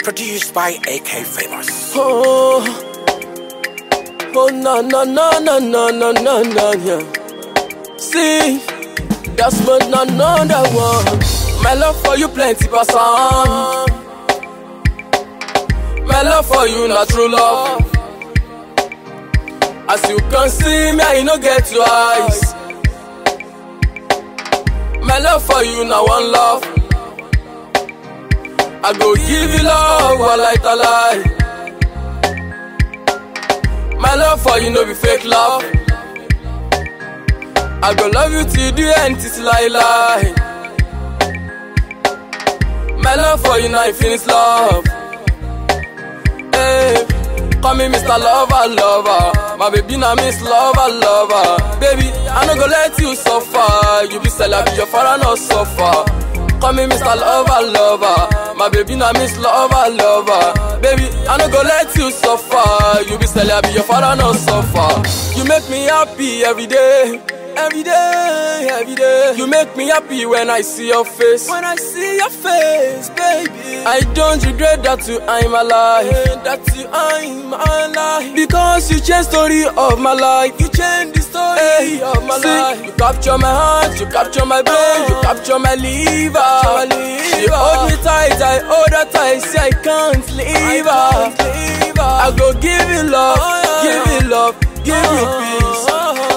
Produced by AK Famous. Oh, oh no no no no no no no no yeah. See, that's but another one. My love for you plenty person. My love for you not true love. As you can see me, I no get two eyes. My love for you now one love. I go give you love while I tell lie. My love for you no be fake love. I go love you till the end, till I lie. My love for you now infinite love. Hey, call me Mr. Lover, lover. My baby now Miss Lover, lover. Baby, I no go let you suffer. You be celeb, your father no suffer. Call me Mr. Lover, lover. My baby now Miss Lover, lover. Baby, I no go let you suffer. You be celeb, your father no suffer. You make me happy every day. Every day, every day. You make me happy when I see your face. When I see your face, baby. I don't regret that you I'm alive. That you I'm alive. Because you changed story of my life. You changed the story of my see, life. You capture my heart, you capture my brain, you capture my liver. She hold me tight, I hold her tight. See, I can't leave her. I go give you love, give you love, give you peace.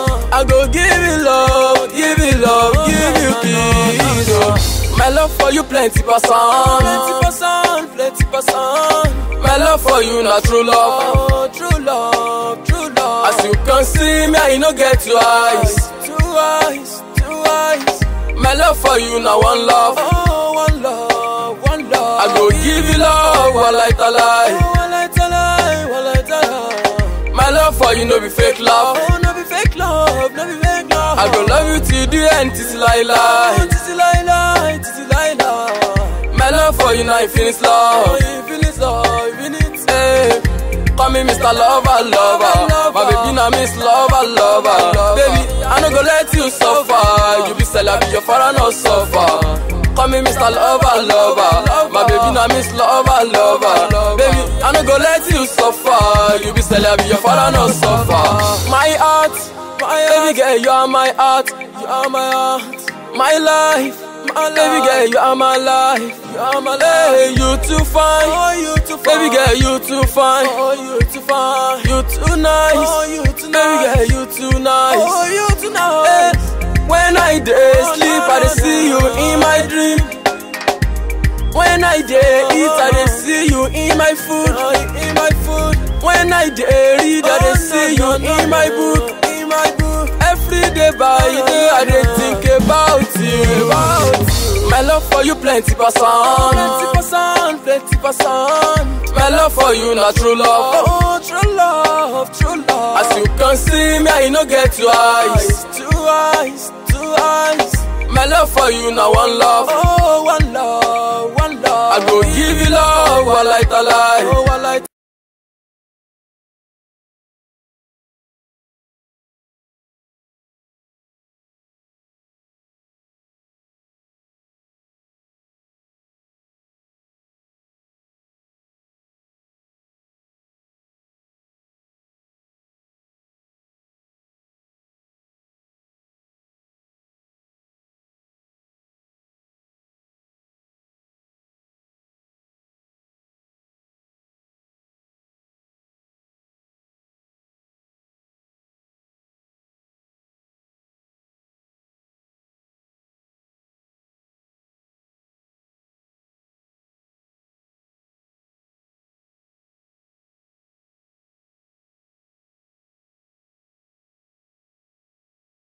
I go give you love, give you love, give you peace. Oh. My love for you plenty person, plenty person, plenty person. My love for you not true love, oh, true love, true love. As you can see me, I no get two eyes, two eyes, two eyes. My love for you now one love, oh, one love, one love. I go give you love while I tell lie, while I tell lie, while I tell lie. My love for you no be fake love, oh, no be fake love, no be fake love. I go love you till the end, till I lie, till I lie, till I lie. My love for you now infinite love, infinite love, infinite. Hey. Call me Mr. Lover, lover. My baby now Miss Lover, lover. Baby, I no go let you suffer. You be celeb, your father no suffer. Call me Mr. Lover, lover. My baby now Miss Lover, lover. Baby, I no go let you suffer. You be celeb, your father no suffer. My heart, my baby girl, you are my heart. You are my heart, my life. My baby girl, you are my life. You are my life. You too fine. Oh, you too fine. Baby girl, you too fine. Oh, you too fine. You too nice. Oh, you too nice. Baby girl, you too nice. Oh, you too nice. Hey, when I day sleep, I dey see you in my dream. When I day eat, I dey see you in my food. In my food. When I day read, I dey see you in my book. In my book. Every day by day, I dey think about you. About you. My love for you plenty person. Plenty person, plenty person. My love for you not true love. Oh, true love, true love. As you can see me, I no get two eyes. Two eyes, two eyes. My love for you now one love. Oh, one love, one love. I go give you love while I tell lie.